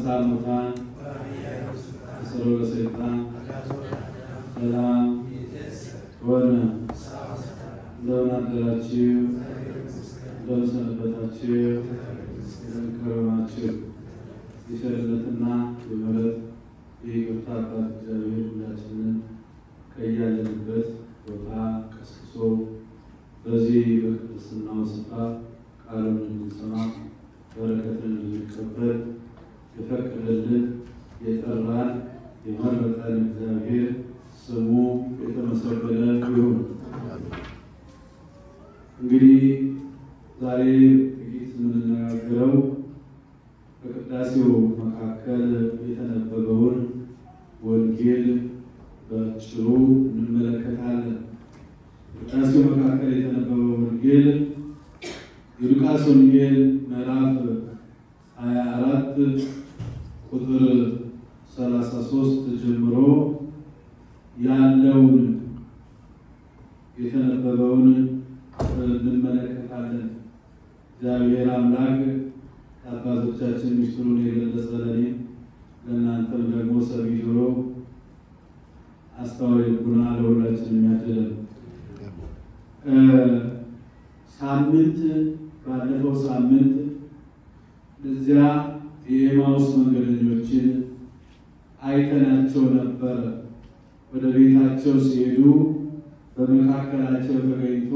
አንሥአ እሙታን አሰሮ ለሰይጣን ሰላም ሆነ። እንደምን አደራችሁ? እንደምን ሰነበታችሁ? እንደምን ከረማችሁ? የቸርነትና የምሕረት የይቅርታ አባት እግዚአብሔር ሁላችንን ከያለንበት ቦታ ቀስቅሶ በዚህ በቅድስናው ስፍራ ቃሉን እንድንሰማ በረከትን እንድንቀበል የፈቀደልን የጠራን የመረጠን እግዚአብሔር ስሙ የተመሰገነ ይሁን። እንግዲህ ዛሬ ጥቂት የምንነጋገረው በቅዳሴው መካከል የተነበበውን ወንጌል በአጭሩ እንመለከታለን። ቅዳሴው መካከል የተነበበው ወንጌል የሉቃስ ወንጌል ምዕራፍ 24 ቁጥር 33 ጀምሮ ያለውን የተነበበውን እንመለከታለን። እግዚአብሔር አምላክ ከአባቶቻችን ሚስጥሩን የገለጸ ለእኔም ለእናንተም ደግሞ ሰሚ ጆሮ አስተዋይ ልቡና ለሁላችን የሚያድለን ሳምንት ባለፈው ሳምንት እዚያ የኤማውስ መንገደኞችን አይተናቸው ነበረ። ወደ ቤታቸው ሲሄዱ በመካከላቸው ተገኝቶ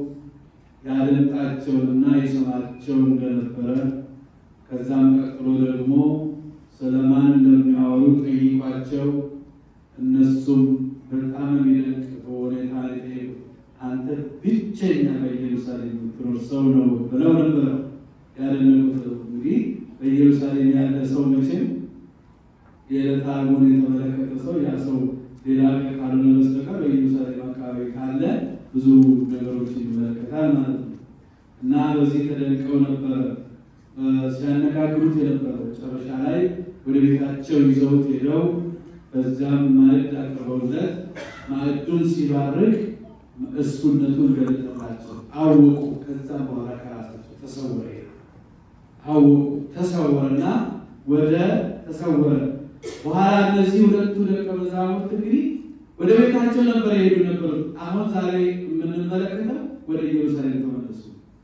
ያደምጣቸውና ይሰማቸው እንደነበረ ከዛም ቀጥሎ ደግሞ ስለማን እንደሚያወሩ ጠይቋቸው እነሱም በጣም የሚደንቅ ሁኔታ ላይ አንተ ብቸኛ በኢየሩሳሌም የምትኖር ሰው ነው ብለው ነበረ ያደነቁት። እንግዲህ በኢየሩሳሌም ያለ ሰው መቼም የዕለት ዓርቡን የተመለከተ ሰው ያ ሰው ሌላ ካልሆነ በስተቀር በኢየሩሳሌም አካባቢ ካለ ብዙ ነገሮችን ይመለከታል ማለት ነው። እና በዚህ ተደንቀው ነበረ ሲያነጋግሩት የነበረው። መጨረሻ ላይ ወደ ቤታቸው ይዘውት ሄደው በዚያም ማዕድ አቅርበውለት ማዕዱን ሲባርክ እሱነቱን ገለጠላቸው፣ አወቁ። ከዛ በኋላ ከራሳቸው ተሰወረ አወቁ። ተሰወረና ወደ ተሰወረ በኋላ እነዚህ ሁለቱ ደቀ መዛሙርት እንግዲህ ወደ ቤታቸው ነበር የሄዱ ነበር። አሁን ዛሬ የምንመለከተው ወደ ኢየሩሳሌም ተመለሱ።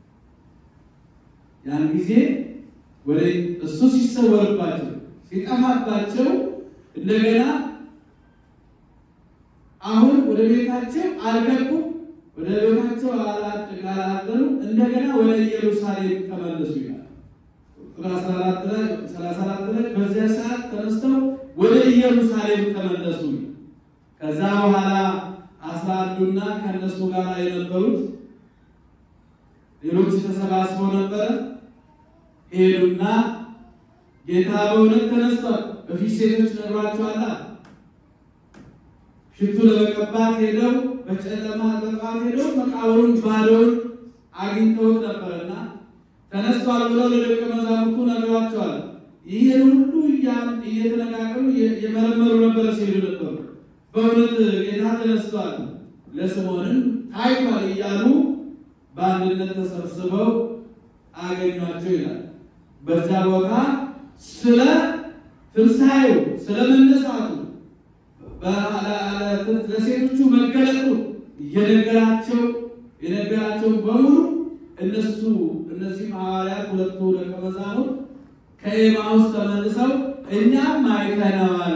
ያን ጊዜ ወደ እሱ ሲሰወርባቸው ሲጠፋባቸው እንደገና አሁን ወደ ቤታቸው አልገቡም፣ ወደ ቤታቸው አላደሩ። እንደገና ወደ ኢየሩሳሌም ተመለሱ ይላል። ቁጥር 34 ላይ በዚያ ሰዓት ተነስተው ወደ ኢየሩሳሌም ተመለሱ። ከዛ በኋላ አስራ አንዱና ከእነሱ ጋር የነበሩት ሌሎች ተሰባስበው ነበረ። ሄዱና ጌታ በእውነት ተነስቷል፣ በፊት ሴቶች ነግሯቸዋል። ሽቱ ለመቀባት ሄደው በጨለማ በጠዋት ሄደው መቃብሩን ባዶውን አግኝተውት ነበረና ተነስቷል ብለው ለደቀ መዛሙርቱ ነግሯቸዋል። ይህን ሁሉ እየተነጋገሩ የመረመሩ ነበረ ሲሄዱ ነበሩ። በእውነት ጌታ ተነስቷል፣ ለስምዖንም ታይቷል እያሉ በአንድነት ተሰብስበው አገኟቸው ይላል። በዛ ቦታ ስለ ትንሣኤው ስለ መነሳቱ ለሴቶቹ መገለጡ እየነገራቸው የነገራቸው በሙሉ እነሱ እነዚህ ሐዋርያት ሁለቱ ደቀ መዛሙርት ከኤማውስ ተመልሰው እኛም አይተነዋል፣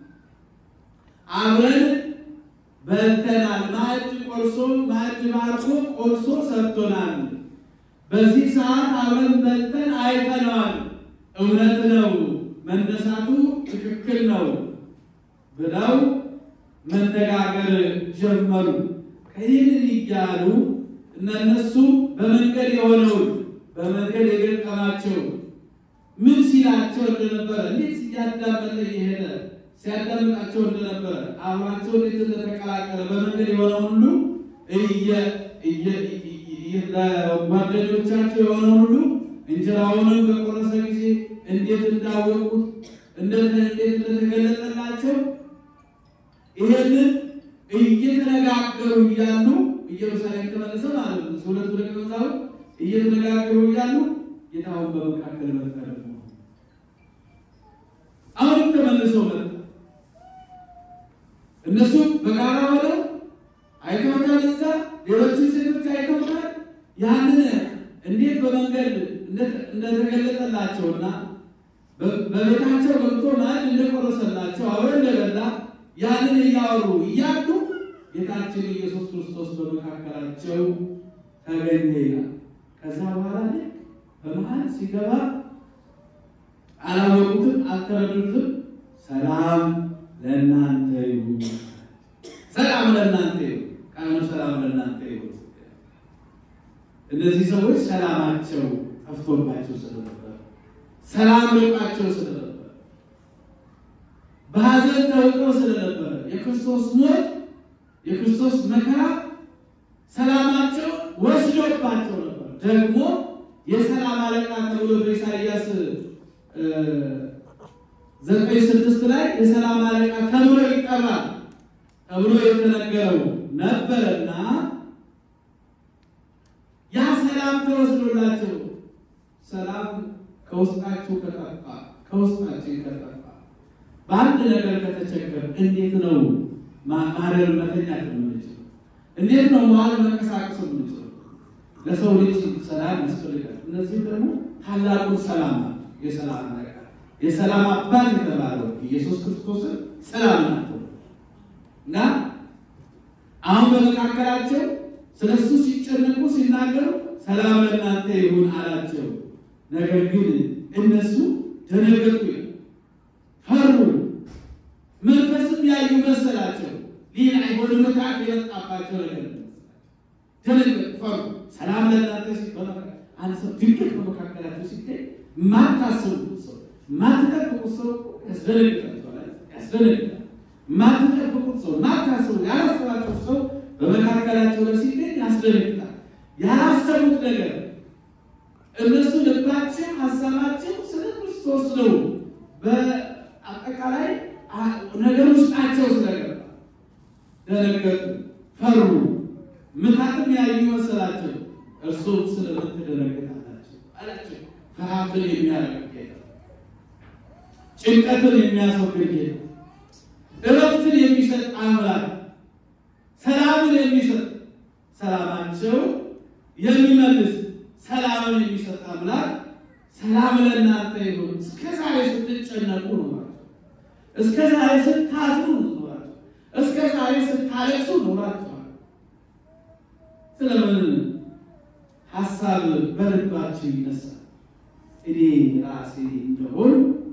አብረን በልተናል፣ ማዕድ ቆርሶ ማዕድ ባርኮ ቆርሶ ሰጥቶናል። በዚህ ሰዓት አብረን በልተን አይተነዋል። እውነት ነው፣ መነሳቱ ትክክል ነው ብለው መነጋገር ጀመሩ። ከይህንን እያሉ እነሱ በመንገድ የሆነውን በመንገድ የገጠማቸው ምን ሲላቸው እንደነበረ እንዴት እያዳመጠ እየሄደ ሲያዳምጣቸው እንደነበረ አብሯቸው እንዴት እንደተቀላቀለ በመንገድ የሆነውን ሁሉ ለጓደኞቻቸው የሆነውን ሁሉ እንጀራውንም በቆረሰ ጊዜ እንዴት እንዳወቁት እንዴት እንደተገለጠላቸው ይሄንን እየተነጋገሩ እያሉ ኢየሩሳሌም ተመለሰ ማለት ነው። ሁለቱ ደቀ መዛሙርት እየተነጋገሩ እያሉ ጌታውን በመካከል መጣ። ደግሞ እነሱ በጋራ ሆነው አይተውታል። እዛ ሌሎችን ሴቶች አይተውታል። ያንን እንዴት በመንገድ እንደተገለጠላቸውና በቤታቸው ገብቶ ማዕድ እንደቆረሰላቸው አብረ እንደበላ ያንን እያወሩ እያሉ ጌታችን ኢየሱስ ክርስቶስ በመካከላቸው ተገኘ ይላል። ከዛ በኋላ ልክ በመሀል ሲገባ አላወቁትም፣ አልተረዱትም። ሰላም ለእናንተ ይሁን፣ ሰላም ለእናንተ ይሁን፣ ቃሉ ሰላም ለእናንተ ይሁን። እነዚህ ሰዎች ሰላማቸው ጠፍቶባቸው ስለነበር፣ ሰላም ርቋቸው ስለነበር፣ በሐዘን ተውጠው ስለነበረ የክርስቶስ ሞት የክርስቶስ መከራ ሰላማቸው ወስዶባቸው ነበር። ደግሞ የሰላም አለቃ ተብሎ በኢሳይያስ ዘጠኝ ስድስት ላይ የሰላም አለቃ ተብሎ ይጠራል ተብሎ የተነገረው ነበረና ያ ሰላም ተወስዶላቸው ሰላም ከውስጣችሁ ከጠፋ ከውስጣችን ከጠፋ በአንድ ነገር ከተቸገር እንዴት ነው ማደር መተኛት የምንችለው? እንዴት ነው መዋል መንቀሳቀስ የምንችለው? ለሰው ልጅ ሰላም ያስፈልጋል። እነዚህ ደግሞ ታላቁን ሰላም ናቸው። የሰላም አለቃ የሰላም አባት የተባለው ኢየሱስ ክርስቶስን ሰላም ናቸው እና አሁን በመካከላቸው ስለ እሱ ሲጨነቁ ሲናገሩ ሰላም ለእናንተ ይሁን አላቸው። ነገር ግን እነሱ ደነገጡ፣ ፈሩ፣ መንፈስም ያዩ መሰላቸው። ሌላ ወደ ምትሃት የመጣባቸው ነገር ደነገጡ፣ ፈሩ። ሰላም ለእናንተ ሲባል አንድ ሰው ድንገት በመካከላቸው ሲገኝ ማታስቡት ሰው ማትጠብቁት ሰው ያስደነግጣቸዋል፣ ያስደነግጣል። ማትጠብቁት ሰው ማታስቡ ያላሰባችሁት ሰው በመካከላቸው ላይ ሲገኝ ያስደነግጣል። ያላሰቡት ነገር እነሱ ልባቸው ሀሳባቸው ስለ ክርስቶስ ነው። በአጠቃላይ ነገር ውስጣቸው ስለገባ ደነገጡ፣ ፈሩ፣ ምታትም ያዩ መሰላቸው። እርሱም ስለምን ትደነግጣላችሁ አላቸው። ፍርሃትን የሚያረቅ ጌታ፣ ጭንቀትን የሚያስወግድ ጌታ፣ እረፍትን የሚሰጥ አምላክ፣ ሰላምን የሚሰጥ ሰላማቸው የሚመልስ ሰላምን የሚሰጥ አምላክ ሰላም ለእናንተ ይሁን። እስከ ዛሬ ስትጨነቁ ኖራችሁ፣ እስከ ዛሬ ስታዝኑ ኖራችሁ፣ እስከ ዛሬ ስታለቅሱ ኖራችኋል። ስለምን ሀሳብ በልባችሁ ይነሳል? እኔ ራሴ እንደሆን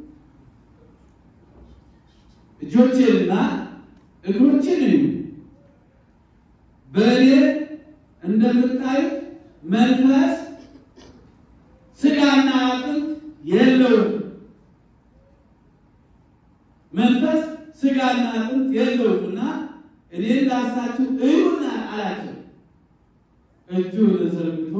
እጆቼንና እግሮቼን እዩ። በእኔ እንደምታዩት መንፈስ ስጋና አጥንት የለውም። መንፈስ ስጋና አጥንት የለውም እና እኔ ላሳችሁ እዩና አላቸው። እጁን ዘርግቶ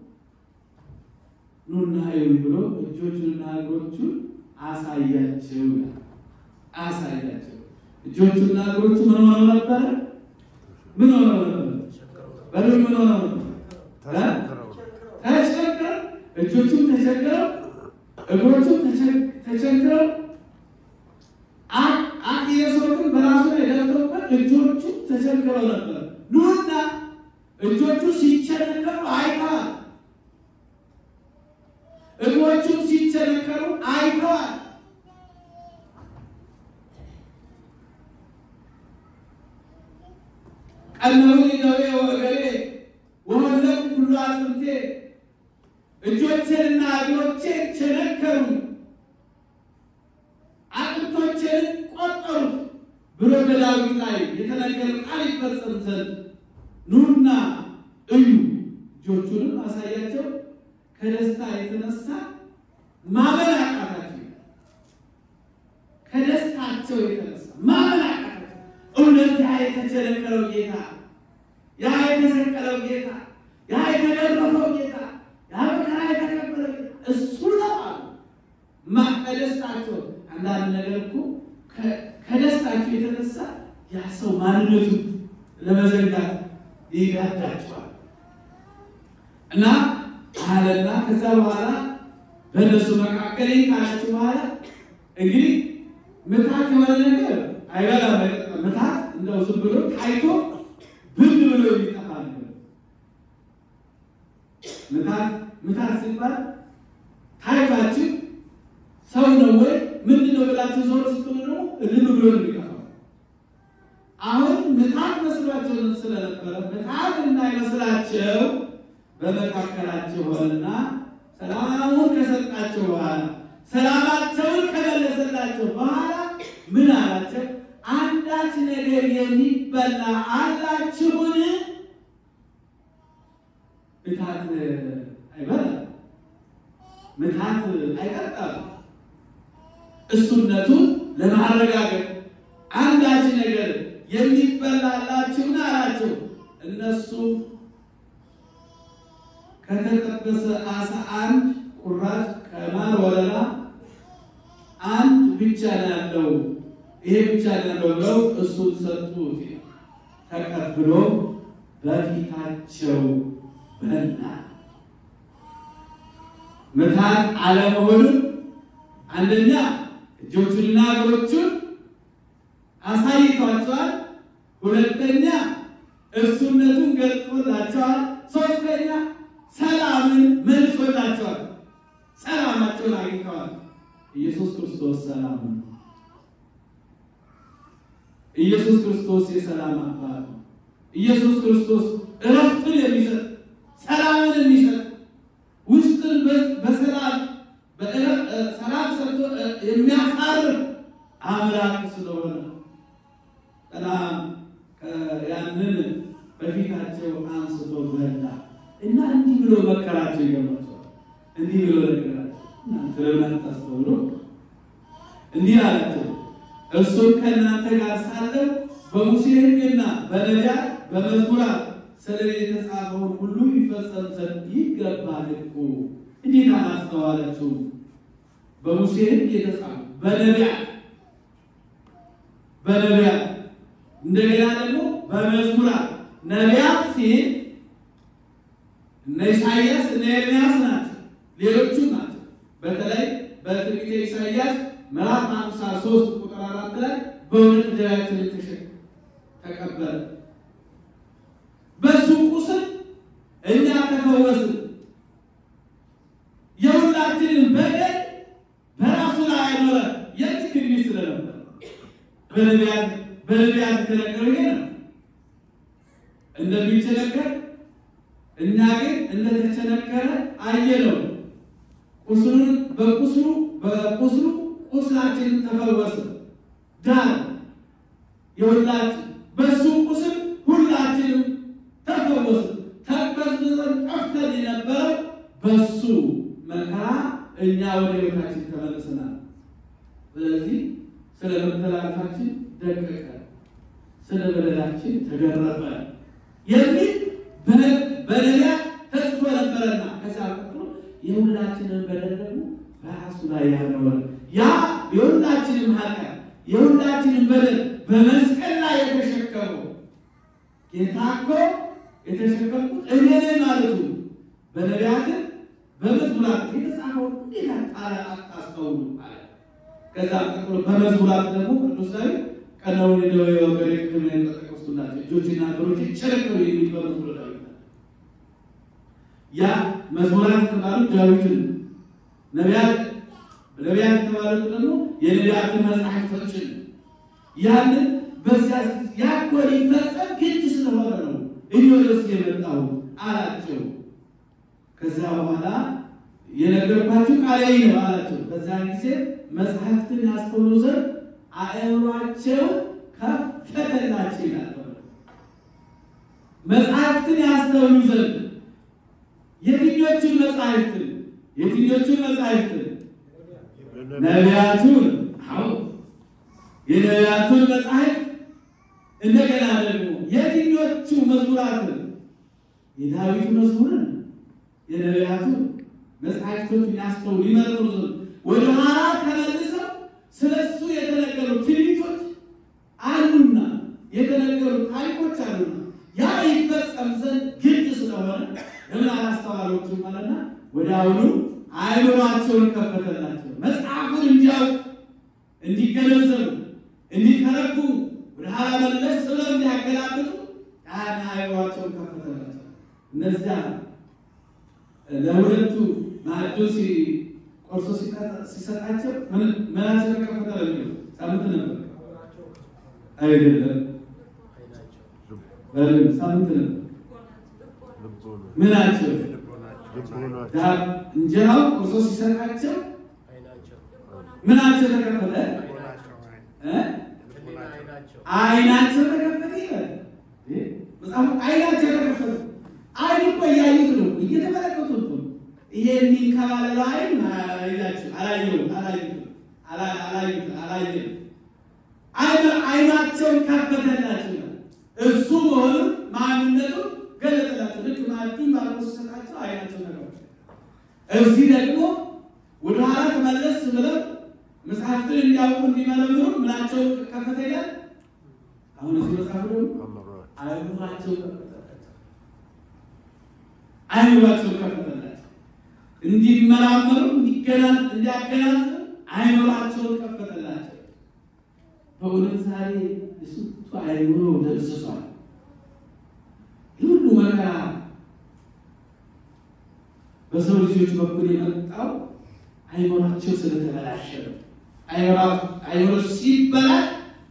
ኑና እዩ ብሎ እጆቹንና እግሮቹን አሳያቸው። አሳያቸው እጆቹና እግሮቹ ምን ሆነው ነበረ? ምን ሆነው ነበር? በሉ ምን ሆነው ነበር? ተቸግረው እጆቹም ተቸግረው እግሮቹም ተቸግረው አክየሶትን በራሱ ላይ ደርሰውበት እጆቹ ተቸግረው ነበር። ኑና እጆቹ ሲቸነከሩ አይተዋል። እግሮቹም ሲቸነከሩ አይተዋል። ቀነሩኒ ደዌ ወገሬ ወወለቁ ሁሉ አጥንቴ እጆቼንና እግሮቼን ቸነከሩ አጥንቶቼን ቆጠሩት ብሎ በዳዊት ላይ የተነገረ ቃል ይፈጸም ዘንድ ኑና እዩ። እጆቹንም አሳያቸው። ከደስታ የተነሳ ማመን አቃታቸው። ከደስታቸው የተነሳ ማመን አቃታቸው። እውነት ያ የተቸነከረው ጌታ፣ ያ የተሰቀለው ጌታ፣ ያ የተገረፈው ጌታ ያ መከራ የተቀበለው እሱ ነው አሉ። ከደስታቸው አንዳንድ ነገር እኮ ከደስታቸው የተነሳ ያ ሰው ማንነቱ ለመዘንጋት ይጋዳቸዋል እና አለና ከዛ በኋላ በእነሱ መካከል ካላችሁ በኋላ እንግዲህ ምታት የሆነ ነገር አይበላም። ምታት እንደው ዝም ብሎ ታይቶ ብን ብሎ የሚጠፋ ነገር ምታት ምታት ሲባል ታይታችሁ ሰው ነው ወይ ምንድን ነው ብላችሁ ዞር ስትሉ ደግሞ እልም ብሎ ነው የሚጠፋው። አሁን ምታት መስሏቸው ስለነበረ ምታት እንዳይመስላቸው በመካከላቸው ሆነና ሰላሙን ከሰጣቸው በኋላ ሰላማቸውን ከመለሰላቸው በኋላ ምን አላቸው? አንዳች ነገር የሚበላ አላችሁን? ምታት አይበላም፣ ምታት አይጠጣም። እሱነቱን ለማረጋገጥ አንዳች ነገር የሚበላላችሁን አላቸው። እነሱ ከተጠበሰ አሳ አንድ ቁራጭ ከማር ወለላ አንድ ብቻ ነው ያለው፣ ይሄ ብቻ ነው ያለው ብለው እሱን ሰጡት። ተቀብሎ በፊታቸው በላ። ምታት አለመሆኑን አንደኛ እጆቹንና እግሮቹን አሳይቷቸዋል። ሁለተኛ እሱነቱን ገልጦላቸዋል። ሶስተኛ ሰላምን መልሶላቸዋል። ሰላማቸውን አግኝተዋል። ኢየሱስ ክርስቶስ ሰላም ነው። ኢየሱስ ክርስቶስ የሰላም አባት ነው። ኢየሱስ ክርስቶስ እረፍትን የሚሰጥ ሰላምን የሚሰጥ ውስጥን በሰላም ሰላም ሰጥቶ የሚያሳርፍ አምላክ ስለሆነ ሰላም ያንን በፊታቸው አንስቶ በላ እና እንዲህ ብሎ መከራቸው ይገባቸዋል። እንዲህ ብሎ ነገራቸው። እናንተ ለምን አታስተውሉ? እንዲህ አላቸው፣ እርሱም ከእናንተ ጋር ሳለው በሙሴ ሕግና በነቢያት በመዝሙራት ስለ እኔ የተጻፈውን ሁሉ ይፈጸም ዘንድ ይገባል እኮ። እንዴት አላስተዋላችሁም? በሙሴ ሕግ የተጻፈ በነቢያት በነቢያት እንደገና ደግሞ በመዝሙራት ነቢያት ሲል እነ ኢሳያስ እነ ኤርምያስ ናቸው፣ ሌሎቹ ናቸው። በተለይ በትንቢተ ኢሳያስ ምዕራፍ ሃምሳ ሦስት ቁጥር አራት ላይ በእውነት ደዌያችንን ተሸከመ ተቀበለ፣ በሱ ቁስል እኛ ተፈወስን፣ የሁላችንን በደል በራሱ ላይ አኖረ የሚል ትንቢት ስለነበር በነቢያት በነቢያት የተነገረው ይሄ ነው እንደሚቸነከር እኛ ግን እንደተቸነከረ አየነው። ቁስሉን በቁስሉ በቁስሉ ቁስላችንን ተፈወሰ ዳን የሁላችን በሱ ቁስል ሁላችንም ተፈወስ ተበዝብዘን ጠፍተን የነበረው በሱ መከራ እኛ ወደ ሕይወታችን ተመልሰናል። ስለዚህ ስለ መተላለፋችን ደቀቀ፣ ስለ በደላችን ተገረፈ የሚል በነቢያት ተጽፎ ነበረና ከዛ ቀጥሎ የሁላችንን በደል ደግሞ በራሱ ላይ ያኖረ ያ የሁላችንም ኃጢአት የሁላችንን በደል በመስቀል ላይ የተሸከመው ጌታ እኮ የተሸከምኩት እኔ ነኝ ማለቱ በነቢያትን በመዝሙራት የተጻፈውን እንዴት አጣራ አታስተውሉ አለ። ከዛ ቀጥሎ በመዝሙራት ደግሞ ቅዱስ ዳዊት ቀናውን ደዌ ወገሬ ቅድም የጠቀስኩላቸው እጆችና እግሮች ጨረቀው የሚል በመዝሙረ ዳዊት ያ መዝሙራት የተባሉት ዳዊትን ነቢያት ነቢያት የተባሉት ደግሞ የነቢያትን መጽሐፍቶችን ያንን በዚያ ያኮ ሊፈጸም ግድ ስለሆነ ነው እኔ ወደዚህ የመጣው አላቸው። ከዚያ በኋላ የነገርኳችሁ ቃሌ ነው አላቸው። በዚያን ጊዜ መጽሐፍትን ያስተውሉ ዘንድ አእምሯቸው ከፈተላቸው ይላል። መጽሐፍትን ያስተውሉ ዘንድ የትኞቹን መጽሐፍትን የትኞቹን መጽሐፍትን ነቢያቱን አዎ የነቢያቱን መጽሐፍት እንደገና ደግሞ የትኞቹ መዝሙራትን የዳዊት መዝሙርን የነቢያቱን መጽሐፍቶችን ያስተውሉ ይመርምሩ ዘንድ ወደ ኋላ ተመልሰው ስለ እሱ የተነገሩ ትንቢቶች አሉና የተነገሩ ታሪኮች አሉና ያ ይፈጸም ዘንድ ግድ ስለሆነ ለምን አላስተዋሎችም አለና ወደ አሁኑ አእምሯቸውን ከፈተላቸው መጽሐፉን እንዲያውቁ እንዲገነዘቡ እንዲተረጉሙ ወደ ኋላ መለስ ብለው እንዲያገላብጡ ያን አይምሯቸውን ከፈተላቸው። እነዚያ ለሁለቱ ማዕዱ ቆርሶ ሲሰጣቸው ምናቸው ተከፈተ ለሚለው ሳምንት ነበር አይደለም፣ ሳምንት ነበር ምናቸው እንጀራው ቆርሶ ሲሰጣቸው ምናቸው ተከፈተ? አይናቸው ተከፈተ ይላል መጽሐፉ። አይናቸው ተከፈተ። አይን እኮ እያዩት ነው፣ እየተመለከቱት ነው። ይሄ የሚንከባለለው አይን አይናቸው አላየው አላዩት አላየም። አይናቸውን ከፈተላቸው እሱ መሆኑን ማንነቱን ገለጠላቸው። ልክ ማዕዱን ባርኮ ሲሰጣቸው አይናቸው ተከፈተ። እዚህ ደግሞ ወደ ኋላ ተመለስ ብለው መጽሐፍትን እንዲያውቁ እንዲመረምሩ ምናቸው ከፈተ ይላል። አሁን እዚህ መጽሐፍ ደግሞ አይምሯቸው ከፈተላቸው፣ አይምሯቸው ከፈተላቸው እንዲመራመሩ እንዲያገናዝቡ አይምሯቸውን ከፈተላቸው። በእውነት ዛሬ ስንቱ አይምሮ ደብዝዟል። ሁሉ መከራ በሰው ልጆች በኩል የመጣው አይምሯቸው ስለተበላሸ ነው። አይምሮ ሲበላሽ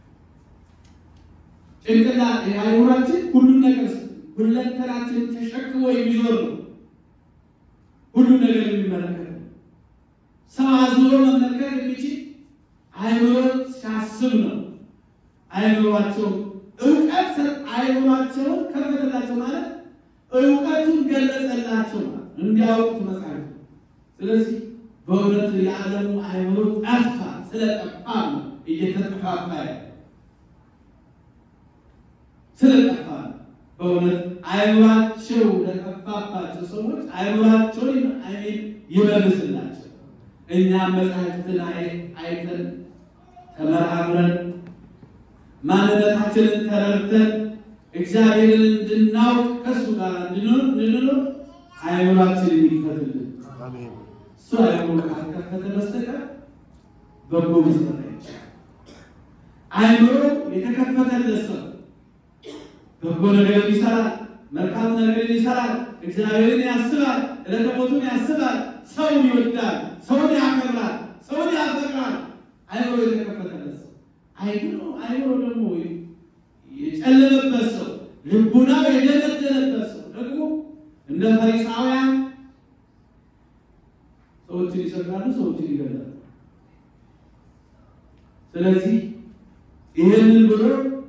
ጭንቅላት አይምሯችን ሁሉን ነገር ሁለንተናችን ተሸክሞ የሚዞር ነው። ሁሉን ነገር የሚመለከት ነው። ሰው አዙሮ መመልከት የሚችል አይምሮ ሲያስብ ነው። አይምሯቸው እውቀት አይምሯቸውን ከፈተላቸው ማለት እውቀቱን ገለጸላቸው ማለት እንዲያውቁት መጽሐፍ። ስለዚህ በእውነት የዓለሙ አይምሮ ጠፋ። ስለጠፋ ነው እየተጠፋፋ ያለ ስለጠፋ ነው። በእውነት አይምሯቸው ለጠፋባቸው ሰዎች አይምሯቸውን አይሜን ይመልስላቸው። እኛም መጽሐፍትን አይተን ተመራምረን ማንነታችንን ተረድተን እግዚአብሔርን እንድናውቅ ከእሱ ጋር እንድንኖር አይምሯችን የሚከፈትልን እሱ አይምሮ ካልከፈተ በስተቀር በጎ መስራት አይቻልም። አይምሮ የተከፈተለት ሰው በጎ ነገር ይሰራል፣ መልካም ነገር ይሰራል፣ እግዚአብሔርን ያስባል፣ ዕለተ ሞቱን ያስባል፣ ሰውን ይወዳል፣ ሰውን ያከብራል፣ ሰውን ያፈቅራል። አይምሮ የተከፈተለት ሰው አይምሮ አይምሮ ደግሞ የጨለመበት ሰው ልቡናው የደነደነበት ሰው ደግሞ እንደ ፈሪሳውያን ሰዎችን ይሰቅላሉ፣ ሰዎችን ይገላሉ። ስለዚህ ይህንን ብሎ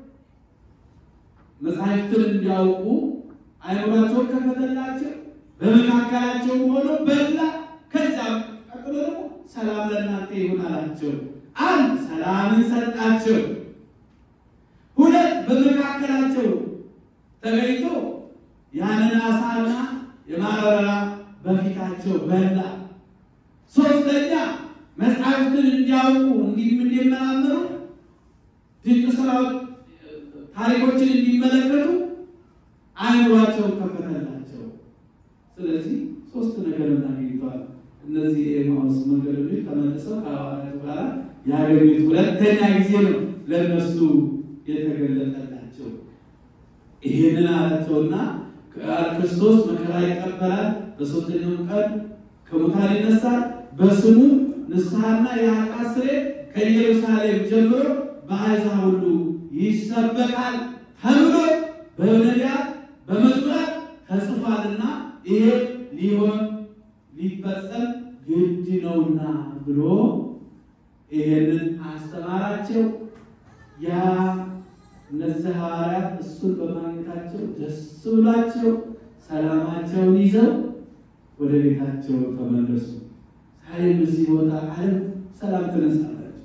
መጽሐፍትን እንዲያውቁ አይምሯቸውን ከፈተላቸው፣ በመካከላቸው ሆኖ በላ። ከዚያም ቀጥሎ ደግሞ ሰላም ለእናንተ ይሁን አላቸው። አንድ ሰላምን ሰጣቸው። ሁለት በመካከላቸው ተገኝቶ ያንን አሳና የማረራ በፊታቸው በላ። ሶስተኛ መጽሐፍትን እንዲያውቁ እንዲመራመሩ ድንቅ ስራዎች ታሪኮችን እንዲመለከቱ አይምሯቸውን ከፈተላቸው። ስለዚህ ሶስት ነገር እናገኝተዋል። እነዚህ የኤማሁስ መንገደኞች ተመልሰው ከሐዋርያቱ ጋር ያገኙት ሁለተኛ ጊዜ ነው ለእነሱ የተገለጠላቸው። ይህንን አላቸውና ክርስቶስ መከራ ይቀበላል፣ በሶስተኛው ቀን ከሙታን ይነሳል፣ በስሙ ንስሐና የኃጢአት ስርየት ከኢየሩሳሌም ጀምሮ በአሕዛብ ሁሉ ይሰበካል ተብሎ በነቢያት በመዝሙራት ተጽፏልና ይሄ ሊሆን ሊፈጸም ግድ ነውና ብሎ ይሄንን አስተማራቸው። ያ እነዚህ ሐዋርያት እሱን በማግኘታቸው ደስ ብሏቸው ሰላማቸውን ይዘው ወደ ቤታቸው ተመለሱ። ዛሬም እዚህ ቦታ ዓለም ሰላም ትነሳላችሁ።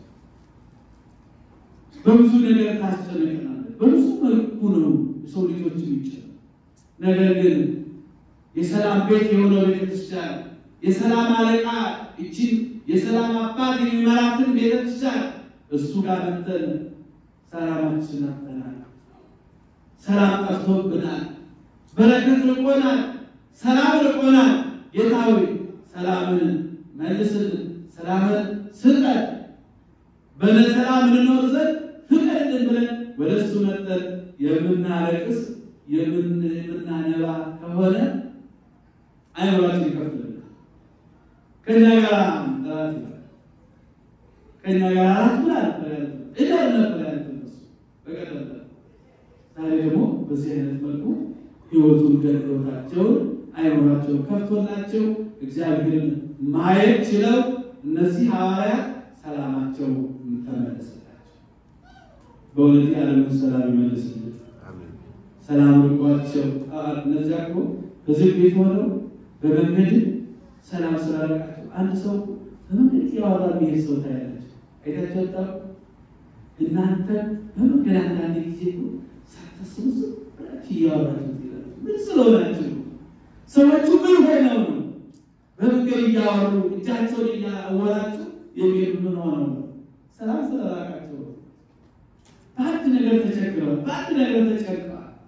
በብዙ ነገር ታስጨንቀናለች። በብዙ መልኩ ነው የሰው ልጆች የሚጨነቁ። ነገር ግን የሰላም ቤት የሆነው ቤተክርስቲያን የሰላም አለቃ እቺን የሰላም አባት የሚመራትን ቤተክርስቲያን እሱ ጋር መጥተን ሰላማችን አጥተናል። ሰላም ጠፍቶብናል። በረከት ርቆናል። ሰላም ርቆናል። ጌታ ሆይ ሰላምን መልስልን፣ ሰላምን ስጠን፣ በሰላም እንኖር ዘንድ ፍቀድልን ፍቀድልን ብለን ወደ እሱ መጠን የምናለቅስ የምናነባ ከሆነ አይምሯችን ይከፍትልናል። ከኛ ጋር ራት ይላል ከኛ ጋር ራት ብላ ነበር ያለ እዳር ነበር ያለ እነሱ በቀደም ዛሬ ደግሞ በዚህ አይነት መልኩ ህይወቱን ገድሎታቸውን አይምሯቸውን ከፍቶላቸው እግዚአብሔርን ማየት ችለው እነዚህ ሐዋርያት ሰላማቸው ተመለሰላቸው። በእውነት የዓለምን ሰላም ይመልስልን። ሰላም ርቋቸው እነዚያ እኮ በዚህ ቤት ሆነው በመንገድ ሰላም ስላደረጋቸው አንድ ሰው በመንገድ ያወራ የሚሄድ ሰው ታያላቸው። አይታቸው ወጣ እናንተ በመንገድ አንዳንድ ጊዜ ሳታስቡ ዝም ብላችሁ እያወራችሁ ትሄዳላችሁ። ምን ስለሆናችሁ ነው? ሰዎቹ ምን ሆነው ነው በመንገድ እያወሩ እጃቸውን እያወራችሁ የሚሄዱ ምን ሆነው ነው? ሰላም ስለራቃቸው ነው። በአንድ ነገር ተቸግረዋል። በአንድ ነገር ተጨንቀዋል።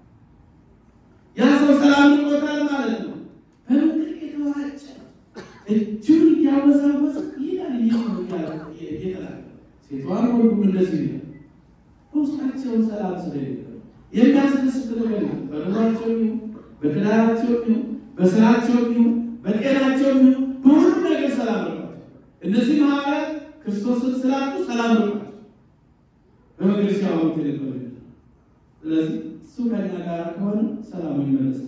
ያ ሰው ሰላም ርቆታል ማለት ነው። በመንገድ የተወራጨ እጁን እያወዛወዘ ይላል እየተናገረ ሴቷን ወንዱም እንደዚህ ይላል። በውስጣቸውን ሰላም ስለሌለ የሚያስደስት ነገር የለም። በኑሯቸው ይሁን በትዳራቸው ይሁን በስራቸው ይሁን በጤናቸው ይሁን በሁሉም ነገር ሰላም ርቋቸው። እነዚህ ሐዋርያት ክርስቶስን ስላጡ ሰላም ርቋቸው በመንገድ ሲያወሩት የነበረ ስለዚህ እሱ ከኛ ጋር ከሆነ ሰላሙ ይመለስልናል።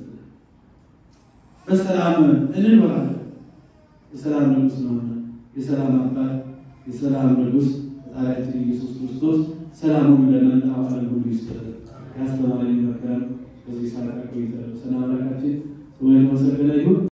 በሰላም እንኖራለን። የሰላም ንጉሥ ነውና የሰላም አባት የሰላም ንጉሥ ፈጣሪያችን ኢየሱስ ክርስቶስ ሰላሙን ለመላው ዓለም ሁሉ ይስጠን። ያስተማረን ይመክራል። በዚህ ሰዓት ቆይተ ሰላም አምላካችን ስሙ የተመሰገነ ይሁን።